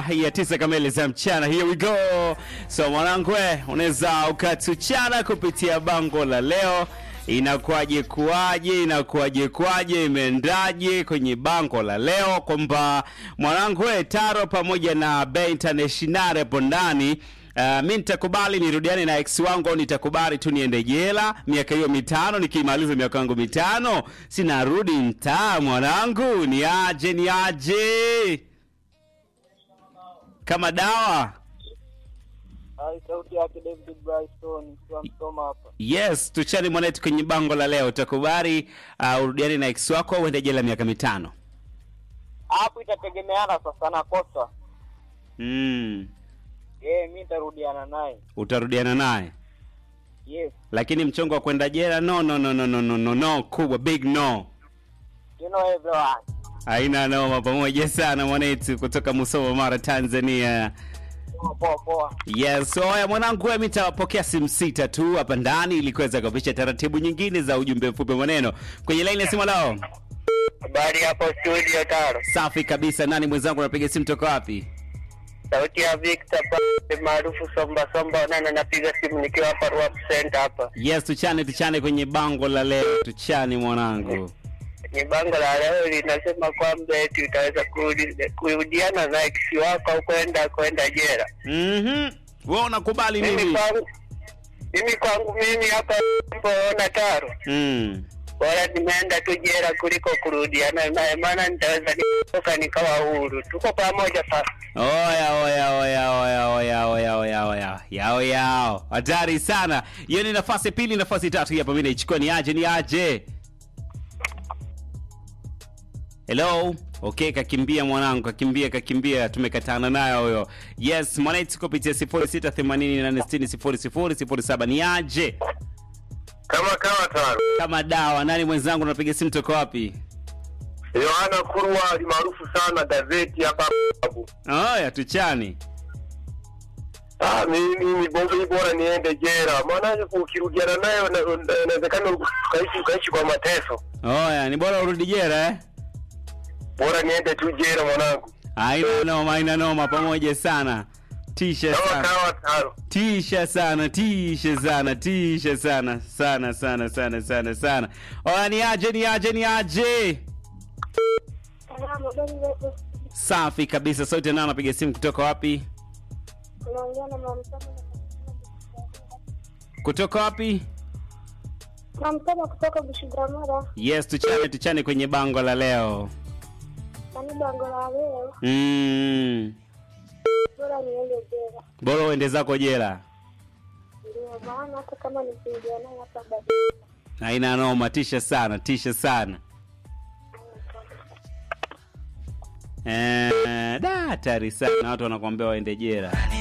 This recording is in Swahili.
dakika ya tisa kamili za mchana. Here we go. So mwanangu, we unaweza ukatuchana kupitia bango la leo inakuwaje kuwaje, inakuwaje kwaje, imeendaje kwenye bango la leo, kwamba mwanangu we Taro pamoja na Bay International hapo ndani Uh, mi nitakubali nirudiane na ex wangu au nitakubali tu niende jela miaka hiyo mitano. Nikimaliza miaka yangu mitano sinarudi mtaa mwanangu, ni aje ni aje kama dawa. Hai, sauti yake David Bryson kwa msoma hapa. Yes, tuchani mwanetu kwenye bango la leo. Utakubali uh, urudiane na ex wako au uende jela miaka mitano? Hapo itategemeana sasa na kosa. Mm, Eh, mimi nitarudiana naye. utarudiana naye Yes. lakini mchongo wa kwenda jela no, no, no, no, no, no, no, no, kubwa big no. You know everyone. Haina noma, pamoja sana mwanetu kutoka Musoma, Mara, Tanzania. Poa poa poa. Yes, oya mwanangu, mimi nitawapokea simu sita tu hapa ndani ili kuweza kupisha taratibu nyingine za ujumbe mfupi maneno kwenye laini ya simu. Lao Habari hapo studio Taro. safi kabisa. Nani mwenzangu, anapiga simu toka wapi? Sauti ya Victor pa maarufu Somba Somba nana napiga simu nikiwa hapa Rwap Center hapa. Yes, tuchane tuchane kwenye bango la leo, tuchane mwanangu. Ni bango la leo linasema kwamba eti utaweza kurudi- kurudiana na ex wako au kwenda kwenda jela. Mhm, wewe unakubali Mimi nini? kwangu mimi kwangu mimi hapa naona Taro. Mm. bora nimeenda tu jela kuliko kurudiana naye, maana nitaweza nitoka nikawa huru. Tuko pamoja sasa. Oya oya oya oya oya oya oya oya yao yao, hatari sana hiyo. Ni nafasi pili, nafasi tatu hapa, mimi naichukua. Ni aje ni aje? Hello. Okay, kakimbia mwanangu, kakimbia kakimbia, tumekatana nayo huyo. Yes, mwanaitu kupitia 0688600007 ni aje? kama kawa tano Kama dawa. Nani mwenzangu, unapiga simu toka wapi? Yohana Kurwa ni maarufu sana gazeti hapa Babu. Oya, tuchani. Ah, mimi ni bongo hii bora niende jela, maana ukirudiana nayo na- na- inawezekana ukaishi ukaishi kwa mateso. Oya, ni bora urudi jela eh? Bora niende tu jela mwanangu, Haina noma, haina noma, pamoja sana. Tisha kama sana. kawa tano. Tisha sana, tisha sana, tisha sana, sana sana sana sana sana. Oya, ni aje, ni aje, ni aje? Safi kabisa. Sauti nao napiga simu kutoka wapi? Kutoka wapi? Namtaka kutoka Bushigamara, Yes, tuchane tuchane kwenye bango la leo. nani bango la leo, Mm. bora niende jela. Bora uende zako jela. Ndio maana hata kama nikiingia naye hapa bado Haina noma, tisha sana, tisha sana. Eh, da hatari sana watu wanakuambia waende jela.